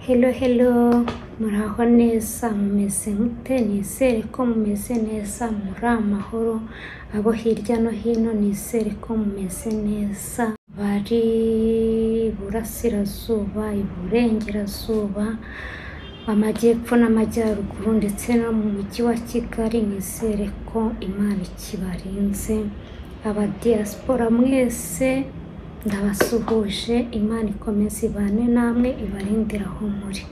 Hello, hello, muraho neza mumeze mute? Nizere ko mumeze neza, muri amahoro, abo hirya no hino nizere ko mumeze neza, bari iburasirazuba, iburengerazuba, amajyepfo n'amajyaruguru ndetse no mu mujyi wa Kigali, nizere ko Imana ikibarinze, abadiyasipora mwese ndabasuhuje, Imana ikomeze ibane namwe, ibarindire aho muri.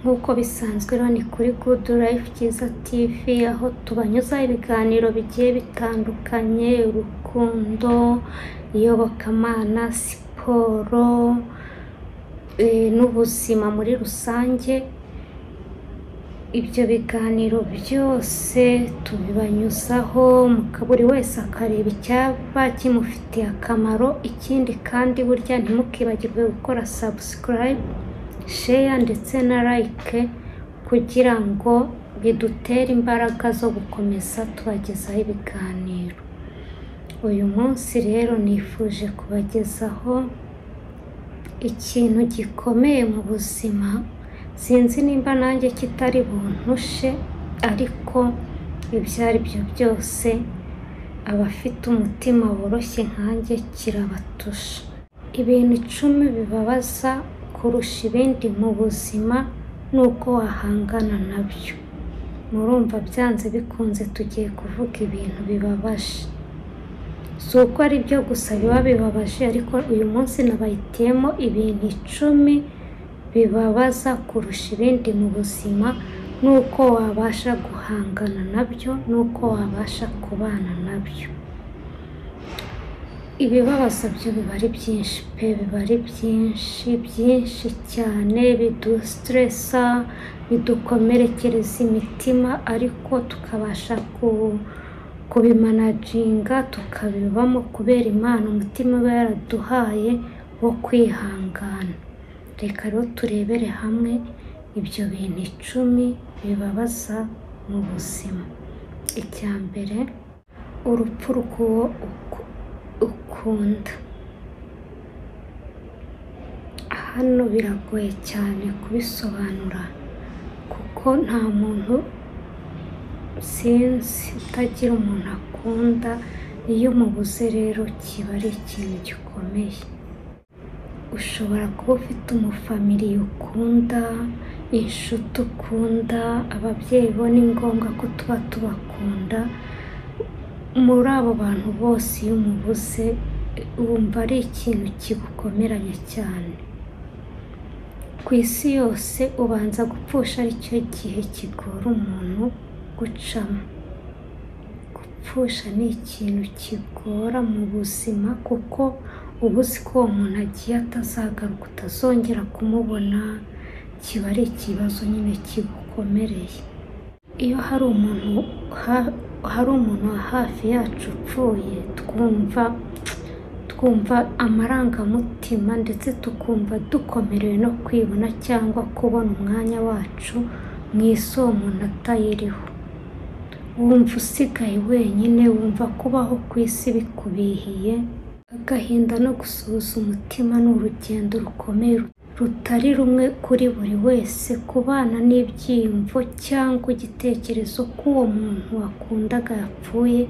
Nk'uko bisanzwe rero ni kuri Good Life Byiza TV, aho tubanyuzaho ibiganiro bigiye bitandukanye, urukundo, iyobokamana, siporo, eh, n'ubuzima muri rusange, ibyo biganiro byose tubibanyuzaho, muka- buri wese akareba icyaba kimufitiye akamaro, ikindi kandi burya ntimukibagirwe gukora subscribe, share ndetse na like kugira ngo bidutere imbaraga zo gukomeza tubagezaho ibiganiro. Uyu munsi rero nifuje kubagezaho ikintu gikomeye mu buzima sinzi nimba nanjye kitari buntushe ariko ibyo ari byo byose abafite umutima woroshye nkanjye kirabatusha ibintu icumi bibabaza kurusha ibindi mu buzima ni uko wahangana nabyo murumva byanze bikunze tugiye kuvuga ibintu bibabaje si uko ari byo gusa biba bibabaje ariko uyu munsi nabahitiyemo ibintu icumi bibabaza kurusha ibindi mu buzima n'uko wabasha guhangana nabyo n'uko wabasha kubana nabyo ibibabaza byo biba ari byinshi pe biba ari byinshi byinshi cyane bidusitiresa bidukomerekereza imitima ariko tukabasha ku kubimanaginga tukabibamo kubera Imana umutima uba yaraduhaye wo kwihangana reka rero turebere hamwe ibyo bintu icumi bibabaza mu buzima icya mbere urupfu rw'uwo uku- ukunda hano biragoye cyane kubisobanura kuko nta muntu sinzi utagira umuntu akunda iyo umubuze rero kiba ari ikintu gikomeye ushobora kuba ufite umufamiliye ukunda inshuti ukunda ababyeyi bo ni ngombwa ko tuba tubakunda muri abo bantu bose iyo umubuze wumva ari ikintu kigukomeranye cyane ku isi yose ubanza gupfusha aricyo gihe kigora umuntu gucamo gupfusha ni ikintu kigora mu buzima kuko uba uzi ko uwo muntu agiye atazagaruka utazongera kumubona kiba ari ikibazo nyine kigukomereye iyo hari umuntu ha- hari umuntu wa hafi yacu upfuye twumva twumva amarangamutima ndetse tukumva dukomerewe no kwibona cyangwa kubona umwanya wacu mu isi uwo muntu atayiriho wumva usigaye wenyine wumva kubaho ku isi bikubihiye agahinda no gusuhuza umutima ni urugendo rukomeye rutari rumwe kuri buri wese kubana n'ibyiyumvo cyangwa igitekerezo ko uwo muntu wakundaga yapfuye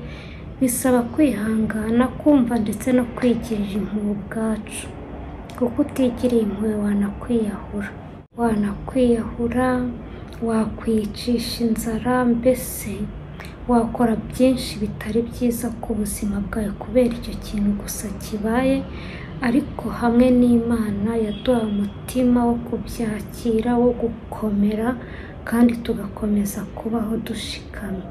bisaba kwihangana kumva ndetse no kwigirira impuhwe ubwacu kuko utigiriye impuhwe wanakwiyahura wanakwiyahura wakwicisha inzara mbese wakora byinshi bitari byiza ku buzima bwawe kubera icyo kintu gusa kibaye ariko hamwe n'imana yaduha umutima wo kubyakira wo gukomera kandi tugakomeza kubaho dushikamye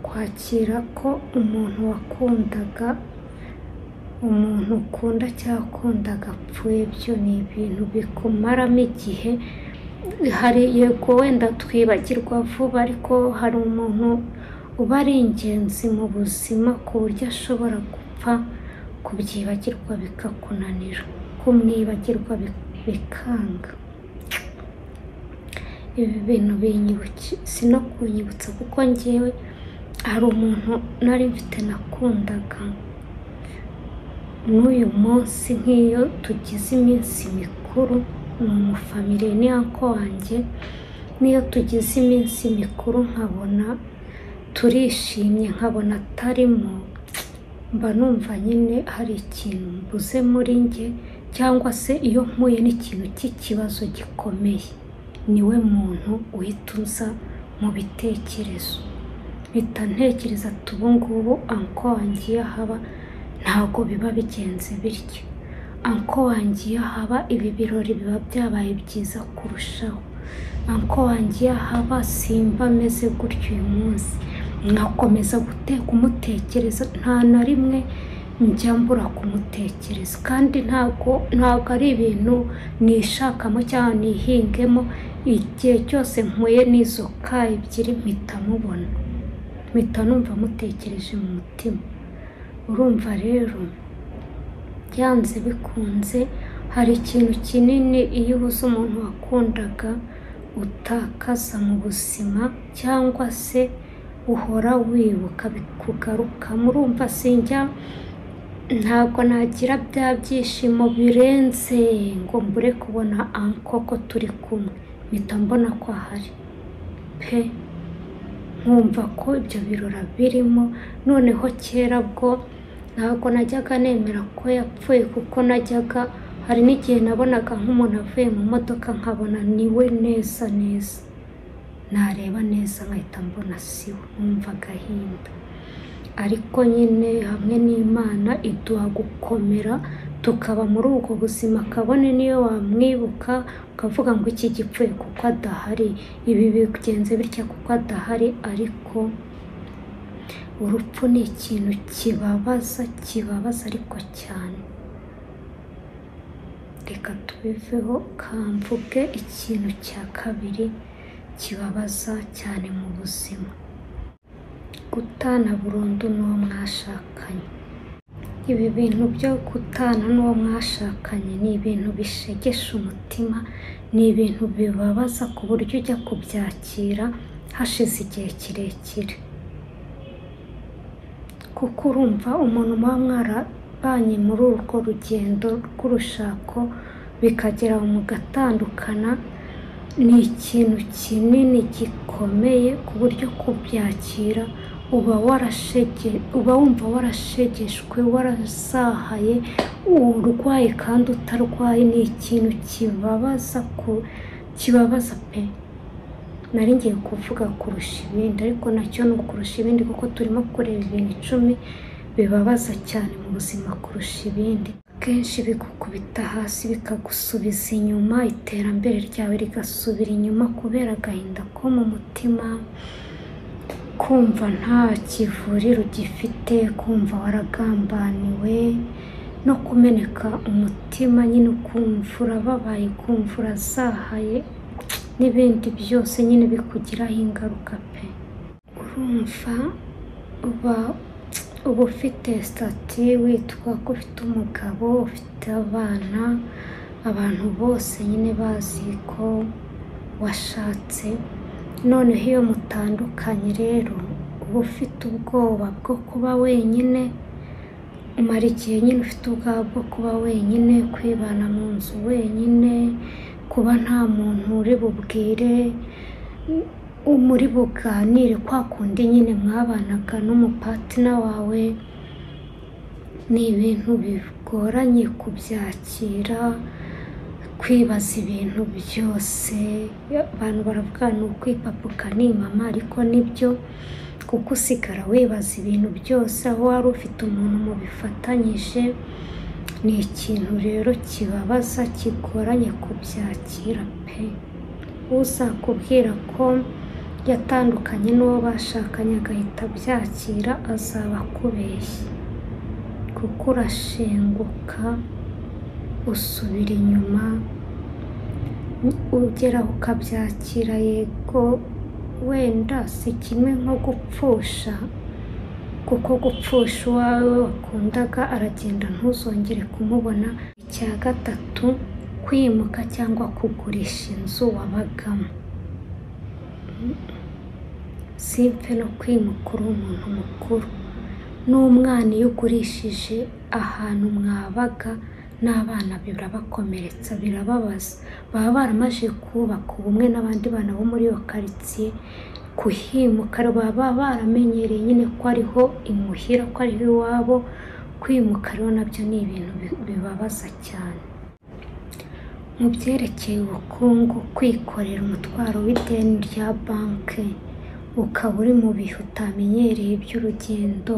kwakira ko umuntu wakundaga umuntu ukunda cyangwa akundaga apfuye byo ni ibintu bikumaramo igihe hari yego wenda twibagirwa vuba ariko hari umuntu uba ari ingenzi mu buzima ku buryo ashobora gupfa kubyibagirwa bikakunanira kumwibagirwa bi- bikanga ibi bintu binyibuki si no kunyibutsa kuko ngewe hari umuntu nari mfite nakundaga n'uyu munsi nk'iyo tugize iminsi mikuru ni umufamiliye ni ako wanjye n'iyo tugize iminsi mikuru nkabona turishimye nkabona atarimo mba numva nyine hari ikintu mbuze muri njye cyangwa se iyo mpuye n'ikintu cy'ikibazo gikomeye niwe muntu uhita uza mu bitekerezo mpita ntekereza ati ubu ngubu anko wanjye iyo ahaba ntabwo biba bigenze bityo anko wanjye iyo ahaba ibi birori biba byabaye byiza kurushaho anko wanjye iyo ahaba simba ameze gutyo uyu munsi nkakomeza gute- kumutekereza nta na rimwe njya mbura kumutekereza kandi ntabwo ntabwo ari ibintu nishakamo cyangwa nihingemo igihe cyose mpuye n'izo ka ebyiri mpita mubona mpita numva mutekereje mu mutima urumva rero byanze bikunze hari ikintu kinini iyo ubuze umuntu wakundaga utakaza mu buzima cyangwa se uhora wibuka bikugarukamo urumva sinjya ntabwo nagira bya byishimo birenze ngo mbure kubona anko ko turi kumwe mpita mbona ko ahari pe nkumva ko ibyo birora birimo noneho kera bwo ntabwo najyaga nemera ko yapfuye kuko najyaga hari n'igihe nabonaga nk'umuntu avuye mu modoka nkabona ni we neza neza nareba neza nkahita mbona si we nkumva agahinda ariko nyine hamwe n'imana iduha gukomera tukaba muri ubwo buzima kabone niyo wamwibuka ukavuga ngo iki gipfuye kuko adahari ibi bigenze bitya kuko adahari ariko urupfu ni ikintu kibabaza kibabaza ariko cyane reka tubiveho kamvuge ikintu cya kabiri kibabaza cyane mu buzima gutana burundu n'uwo mwashakanye ibi bintu byo gutana n'uwo mwashakanye ni ibintu bishegesha umutima ni ibintu bibabaza ku buryo ujya kubyakira hashize igihe kirekire kuko urumva umuntu muba mwarabanye muri urwo rugendo rw'urushako bikagera mugatandukana ni ikintu kinini gikomeye ku buryo kubyakira uba warashege uba wumva warashegeshwe warasahaye urwaye kandi utarwaye ni ikintu kibabaza ku kibabaza pe nari ngiye kuvuga kurusha ibindi ariko nacyo ni ukurusha ibindi kuko turimo kureba ibintu icumi bibabaza cyane mu buzima kurusha ibindi kenshi bigukubita hasi bikagusubiza inyuma iterambere ryawe rigasubira inyuma kubera agahinda ko mu mutima kumva nta kivuriro ugifite kumva waragambaniwe no kumeneka umutima nyine ukumva urababaye kumva urazahaye n'ibindi byose nyine bikugiraho ingaruka pe urumva uba uba ufite sitati witwa ko ufite umugabo ufite abana abantu bose nyine bazi ko washatse noneho iyo mutandukanye rero uba ufite ubwoba bwo kuba wenyine umara igihe nyine ufite ubwoba bwo kuba wenyine kwibana mu nzu wenyine kuba nta muntu uri bubwire muri buganire kwa kundi nyine mwabanaga n'umupatina wawe ni ibintu bigoranye kubyakira kwibaza ibintu byose abantu baravuga ni ukwipapuka ni mama ariko nibyo kuko usigara wibaza ibintu byose aho wari ufite umuntu mubifatanyije ni ikintu rero kibabaza kigoranye kubyakira pe uzakubwira ko yatandukanye n'uwo bashakanye agahita abyakira azaba akubeshya kuko urashenguka usubira inyuma ugeraho ukabyakira yego wenda si kimwe nko gupfusha kuko gupfusha uwawe wakundaga aragenda ntuzongere kumubona icya gatatu kwimuka cyangwa kugurisha inzu wabagamo simpfe no kwimuka uri umuntu mukuru n'umwana iyo ukurishije ahantu mwabaga n'abana birabakomeretsa birababaza baba baramaze kubaka ubumwe n'abandi bana bo muri iyo karitsiye kuhimuka baba baramenyereye nyine ko ariho imuhira ko ariho iwabo kwimuka rero nabyo ni ibintu bi- bibabaza cyane mu byerekeye ubukungu kwikorera umutwaro w'ideni rya banki ukaba uri mu bihe utamenyereye by'urugendo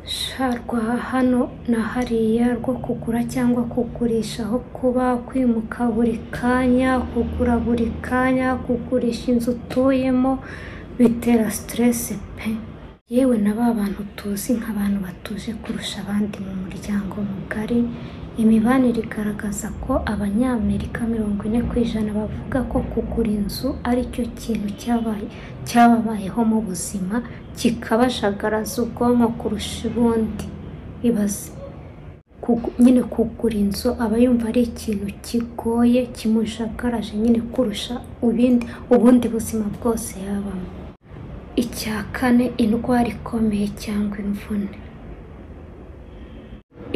sharwa hano na hariya rwo kugura cyangwa kugurisha aho kuba kwimuka buri kanya kugura buri kanya kugurisha inzu utuyemo bitera siteresi pe yewe na ba bantu tuzi nk'abantu batuje kurusha abandi mu muryango mugari imibanire igaragaza ko abanyamerika mirongo ine ku ijana bavuga ko kugura inzu ari cyo kintu cyabaye cyababayeho mu buzima kikabajagaraza ubwonko kurusha ubundi ibaze Kugu- nyine kugura inzu aba yumva ari ikintu kigoye kimujagaraje nyine kurusha ibindi ubundi buzima bwose yabamo icya kane indwara ikomeye cyangwa imvune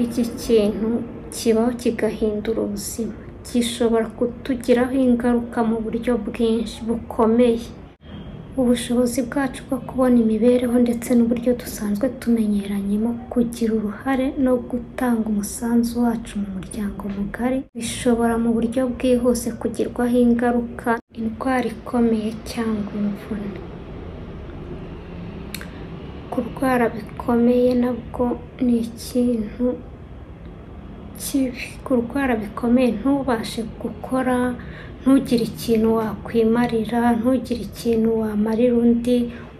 iki kintu kibaho kigahindura ubuzima gishobora kutugiraho ingaruka mu buryo bwinshi bukomeye ubushobozi bwacu bwo kubona imibereho ndetse n'uburyo dusanzwe tumenyeranyemo kugira uruhare no gutanga umusanzu wacu mu muryango mugari bishobora mu buryo bwihuse kugirwaho ingaruka indwara ikomeye cyangwa imvune kurwara bikomeye nabwo ni ikintu kibi kurwara bikomeye ntubashe gukora ntugire ikintu wakwimarira ntugire ikintu wamarira undi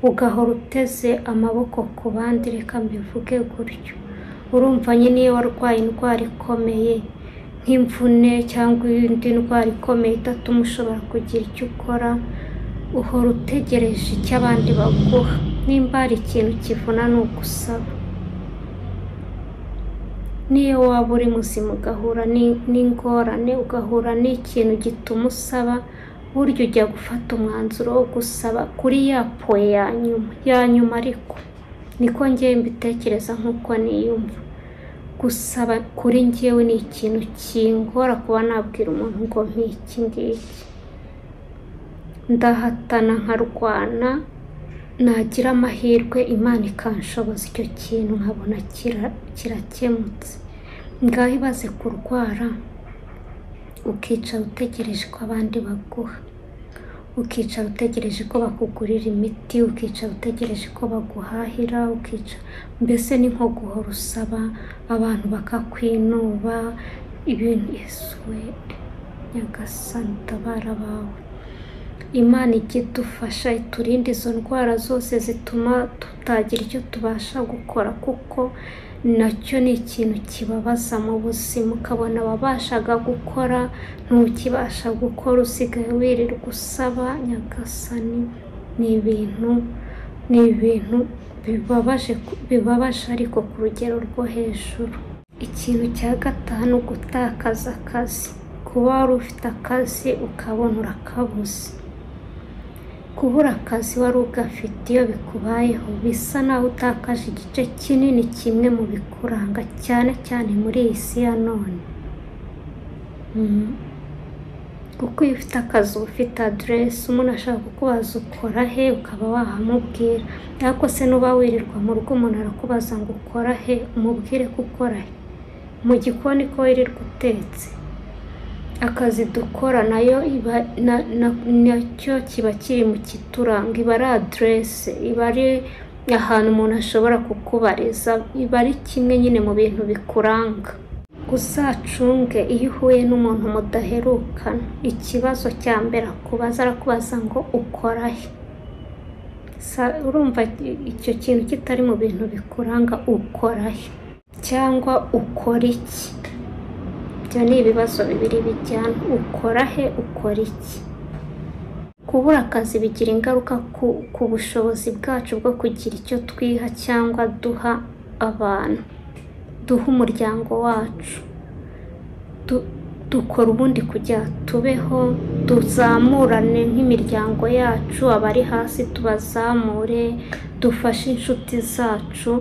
ugahora uteze amaboko ku bandi reka mbivuge gutyo urumva nyine iyo warwaye indwara ikomeye nk'imvune cyangwa indi ndwara ikomeye idatuma ushobora kugira icyo ukora uhora utegereje icyo abandi baguha nimba hari ikintu kivuna ni ugusaba niyo waba uri muzima ugahura ni- n'ingorane ugahura n'ikintu gituma usaba burya ujya gufata umwanzuro wo gusaba kuri ya poe ya nyuma ya nyuma ariko niko ngewe mbitekereza nk'uko niyumva gusaba kuri ngewe ni ikintu kingora kuba nabwira umuntu ngo nk'iki ngiki ndahatana nkarwana nagira amahirwe imana ikanshoboza icyo kintu nkabona kira- kirakemutse ngaho ibaze kurwara ukicara utegereje ko abandi baguha ukicara utegereje ko bakugurira imiti ukicara utegereje ko baguhahira ukica mbese ni nko guhora usaba abantu bakakwinuba ibintu yesuwe nyagasani tabara bawe imana ijya idufasha iturinde izo ndwara zose zituma tutagira icyo tubasha gukora kuko nacyo ni ikintu kibabaza mu buzima ukabona wabashaga gukora ntukibasha gukora usigaye wirirwa usaba nyagasani ni ibintu ni ibintu bibabaje bibabaje ariko ku rugero rwo hejuru ikintu cya gatanu gutakaza akazi kuba wari ufite akazi ukabona urakabuze kubura akazi wari ugafite iyo bikubayeho bisa naho utakaje igice kinini kimwe mu bikuranga cyane cyane muri iyi si ya none Mm. kuko iyo ufite akazi uba ufite aderesi umuntu ashaka kukubaza ukora he ukaba wahamubwira ariko se nuba wirirwa mu rugo umuntu arakubaza ngo ukora he umubwire ko ukora he mu gikoni ko wirirwa utetse akazi dukora nayo iba na- na- nacyo kiba kiri mu kituranga iba ari aderese iba ari ahantu umuntu ashobora kukubariza iba ari kimwe nyine mu bintu bikuranga uzacunge iyo uhuye n'umuntu mudaherukana ikibazo cya mbere akubaza arakubaza ngo ukora he Sa- urumva icyo kintu kitari mu bintu bikuranga ukora he cyangwa ukora iki ibyo ni ibibazo bibiri bijyana ukora he ukora iki kubura akazi bigira ingaruka ku, ku bushobozi bwacu bwo kugira icyo twiha cyangwa duha abantu duha umuryango wacu Du- dukora ubundi kugira tubeho tuzamurane nk'imiryango yacu abari hasi tubazamure dufashe inshuti zacu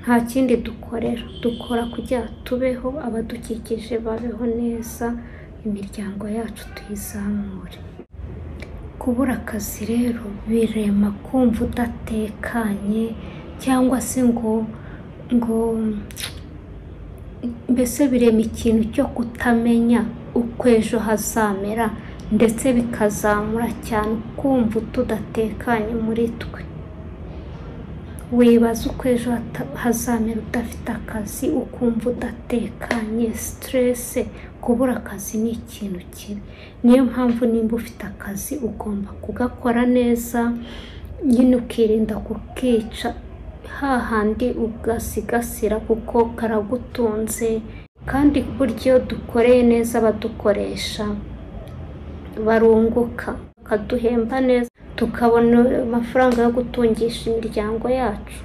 nta kindi dukorera dukora kugira tubeho abadukikije babeho neza imiryango yacu tuyizamure kubura akazi rero birema kumva udatekanye cyangwa se ngo ngo mbese birema ikintu cyo kutamenya uko ejo hazamera ndetse bikazamura cyane ukumva tudatekanye muri twe wibaza uko ejo hata- hazamera udafite akazi ukumva udatekanye siterese kubura akazi ni ikintu kibi niyo mpamvu nimba ufite akazi ugomba kugakora neza nyine ukirinda kukica hahandi ugasigasira kuko karagutunze kandi burya iyo dukoreye neza abadukoresha barunguka bakaduhemba neza tukabona amafaranga yo gutungisha imiryango yacu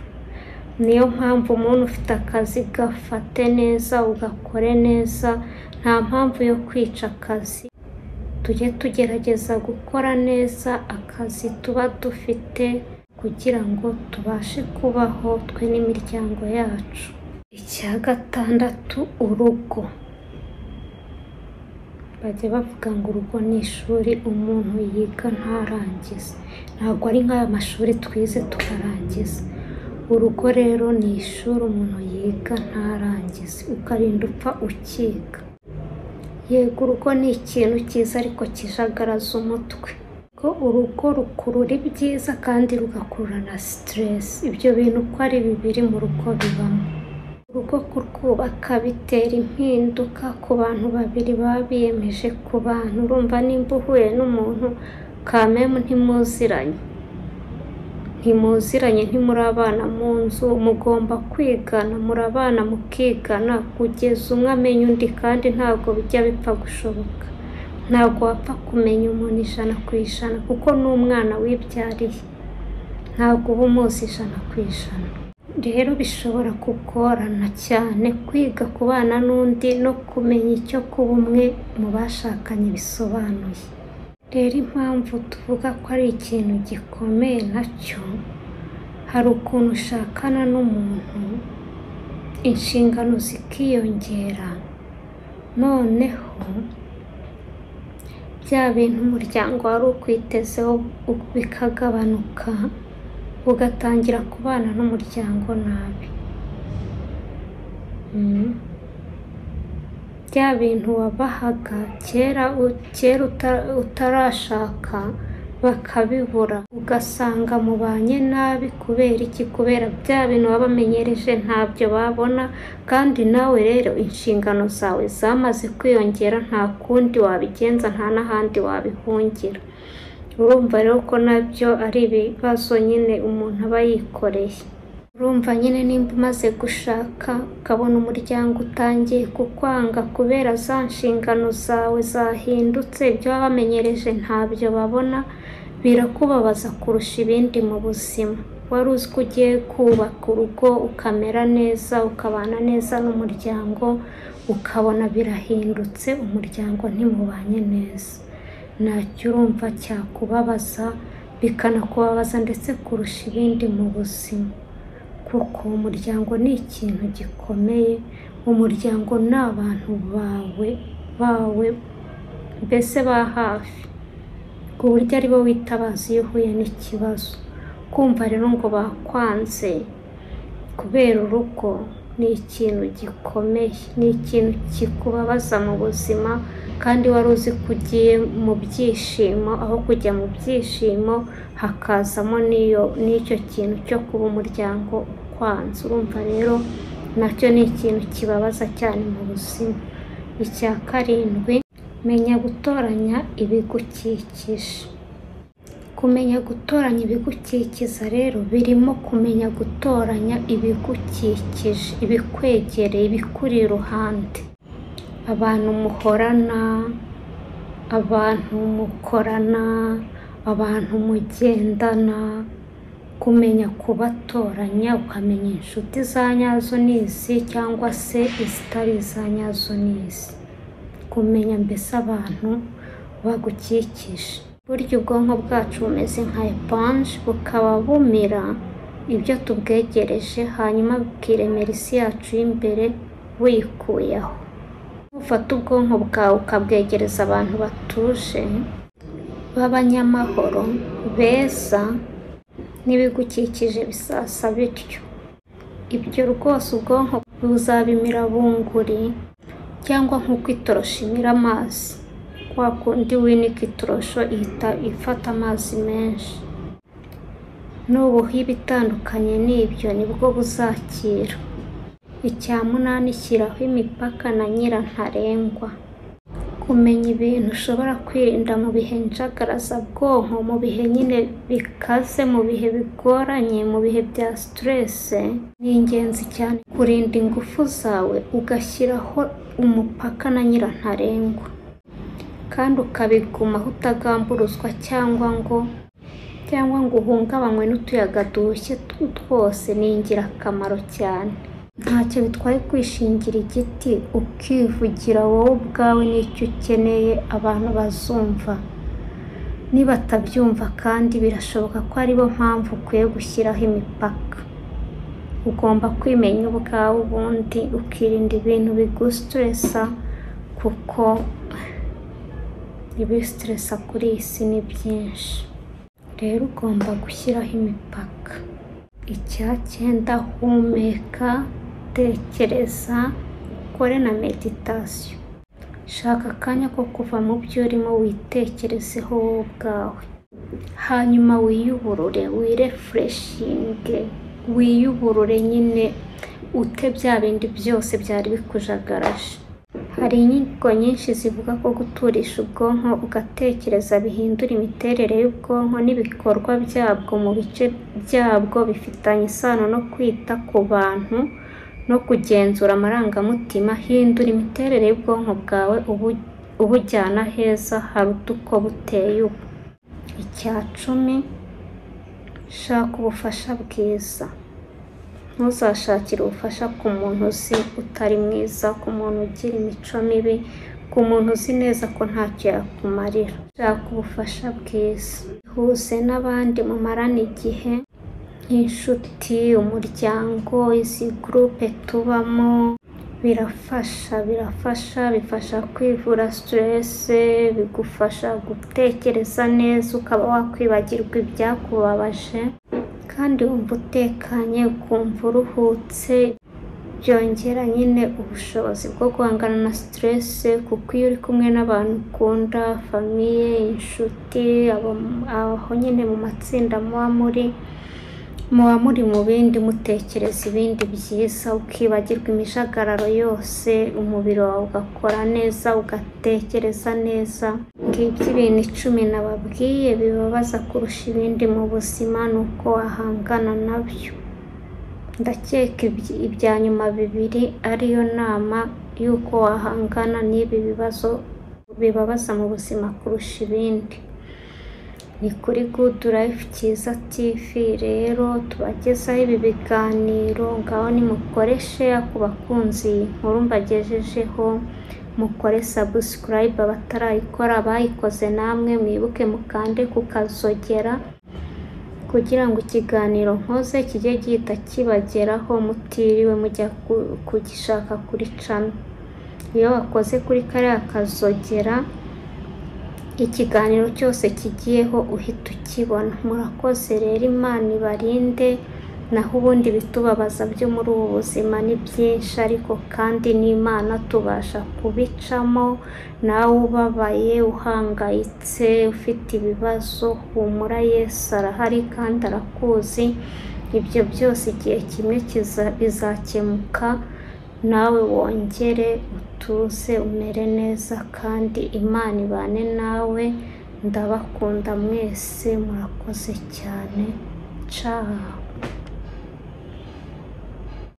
niyo mpamvu umuntu ufite akazi gafate neza ugakore neza nta mpamvu yo kwica akazi tujye tugerageza gukora neza akazi tuba dufite kugira ngo tubashe kubaho twe n'imiryango yacu icya gatandatu urugo bajya bavuga ngo urugo ni ishuri umuntu yiga ntarangize ntabwo ari nk'aya mashuri twize tukarangiza urugo rero ni ishuri umuntu yiga ntarangize ukarinda upfa ukiga yego urugo ni ikintu cyiza ariko kijagaraza umutwe ko urugo rukurura ibyiza kandi rugakurura na siteresi ibyo bintu uko ari bibiri mu rugo bibamo urugo kurwubaka bitera impinduka ku bantu babiri baba biyemeje ku bantu urumva nimba uhuye n'umuntu kamemu ntimuziranye ntimuziranye ntimurabana mu nzu mugomba kwigana murabana mukigana kugeza umwe amenya undi kandi ntabwo bijya bipfa gushoboka ntabwo wapfa kumenya umuntu ijana ku ijana kuko ni umwana wibyariye ntabwo uba umuzi ijana ku ijana rero bishobora kugorana cyane kwiga kubana n'undi no kumenya icyo kuba umwe mu bashakanye bisobanuye rero impamvu tuvuga ko ari ikintu gikomeye nacyo hari ukuntu ushakana n'umuntu inshingano zikiyongera noneho bya bintu umuryango wari ukwitezeho bikagabanuka ugatangira kubana n'umuryango nabi Mm. bya bintu wabahaga kera u- kera uta- utarashaka bakabibura ugasanga mubanye nabi kubera iki kubera bya bintu waba bamenyereje ntabyo babona kandi nawe rero inshingano zawe zamaze kwiyongera nta kundi wabigenza nta n'ahandi wabihungira urumva rero ko nabyo ari ibibazo nyine umuntu aba yikoreye urumva nyine nimba umaze gushaka ukabona umuryango utangiye kukwanga kubera za nshingano zawe zahindutse ibyo waba wamenyereje ntabyo babona birakubabaza kurusha ibindi mu buzima wari uzi ko ugiye kubaka urugo ukamera neza ukabana neza n'umuryango ukabona birahindutse umuryango ntimubanye neza ntacyo urumva cyakubabaza bikanakubabaza ndetse kurusha ibindi mu buzima kuko umuryango ni ikintu gikomeye umuryango ni abantu bawe bawe mbese ba hafi ku buryo ari bo witabaza iyo uhuye n'ikibazo kumva rero ngo bakwanze kubera urugo ni ikintu gikomeye ni ikintu kikubabaza mu buzima kandi wari uzi ko ugiye mu byishimo aho kujya mu byishimo hakazamo n'iyo n'icyo kintu cyo kuba umuryango ukwanze urumva rero nacyo ni ikintu kibabaza cyane mu buzima icya karindwi menya gutoranya ibigukikije kumenya gutoranya ibigukikiza rero birimo kumenya gutoranya ibigukikije ibikwegereye ibikuri iruhande abantu muhorana abantu mukorana abantu mugendana kumenya kubatoranya ukamenya inshuti za nyazo n'izi cyangwa se izitari iza nyazo n'izi kumenya mbese abantu bagukikije burya ubwonko bwacu bumeze nka epanje bukaba bumira ibyo tubwegereje hanyuma bukiremera isi yacu y'imbere wikuyeho nufata ubwonko bwawe ukabwegereza abantu batuje b'abanyamahoro beza n'ibigukikije bisasa bityo ibyo rwose ubwonko buzabimira bunguri cyangwa nk'uko itoroshi imira amazi kwa kundi winika itorosho ihita ifata amazi menshi nubuha ibitandukanye n'ibyo nibwo buzakira icya munani shyiraho imipaka na nyira ntarengwa kumenya ibintu ushobora kwirinda mu bihe njagaraza-bwonko mu bihe nyine bikaze mu bihe bigoranye mu bihe bya siterese ni ingenzi cyane kurinda ingufu zawe ugashyiraho umupaka na nyira ntarengwa kandi ukabigumaho utagamburuzwa cyangwa ngo cyangwa ngo uhungabanywe n'utuyaga dushye tw- twose ni ingirakamaro cyane ntacyo bitwaye kwishingira igiti ukivugira wowe ubwawe n'icyo ukeneye abantu bazumva nibatabyumva kandi birashoboka ko aribo mpamvu ukwiye gushyiraho imipaka ugomba kwimenya ubwawe ubundi ukirinda ibintu bigusitiresa kuko ibisitiresa kuri iyi si ni byinshi rero ugomba gushyiraho imipaka icya cyenda humeka tekereza ukore na meditasiyo shaka akanya ko kuva mu byo urimo witekerezeho wowe ubwawe hanyuma wiyuburure wirefureshinge wiyuburure nyine ute bya bindi byose byari bikujagaraje hari inyigo nyinshi zivuga ko guturisha ubwonko ugatekereza bihindura imiterere y'ubwonko n'ibikorwa byabwo mu bice byabwo bifitanye isano no kwita ku bantu no kugenzura amarangamutima hindura imiterere y'ubwonko bwawe ubu- ubujyana heza haruta uko buteye ubu icya cumi shaka ubufasha bwiza ntuzashakire ubufasha ku muntu uzi utari mwiza ku muntu ugira imico mibi ku muntu uzi neza ko ntacyo yakumarira shaka ubufasha bwiza ihuze n'abandi mumarana igihe nk'inshuti umuryango izi gurupe tubamo birafasha birafasha bifasha kwivura siterese bigufasha gutekereza neza ukaba wakwibagirwa ibyakubabaje kandi wumva utekanye ukumva uruhutse byongera nyine ubushobozi bwo guhangana na siterese kuko iyo uri kumwe n'abantu ukunda famiye inshuti abo- aho nyine mu matsinda muba muri muba muri mu bindi mutekereza ibindi byiza ukibagirwa imijagararo yose umubiri wawe ugakora neza ugatekereza neza ngibyo ibintu icumi nababwiye bibabaza kurusha ibindi mu buzima ni uko wahangana nabyo ndakeka ibyi- ibya nyuma bibiri ariyo nama y'uko wahangana n'ibi bibazo bibabaza mu buzima kurusha ibindi ni kuri good life cyiza tv rero tubagezaho ibi biganiro ngaho nimukore share ku bakunzi iyi nkuru mbagejejeho mukore subscribe abatarayikora abayikoze namwe mwibuke mukande kukazogera kugira ngo ikiganiro nkoze kijye gihita kibageraho mutiriwe mujya ku- kugishaka kuri channel iyo wakoze kuri kariya kazogera ikiganiro cyose kigiyeho uhita ukibona murakoze rero imana ibarinde naho ubundi bitubabaza byo muri ubu buzima ni byinshi ariko kandi n'imana tubasha kubicamo nawe ubabaye uhangayitse ufite ibibazo humura yesu arahari kandi arakuzi ibyo byose igihe kimwe kiza- bizakemuka nawe wongere utuze umere neza kandi imana ibane nawe ndabakunda mwese murakoze cyane ciao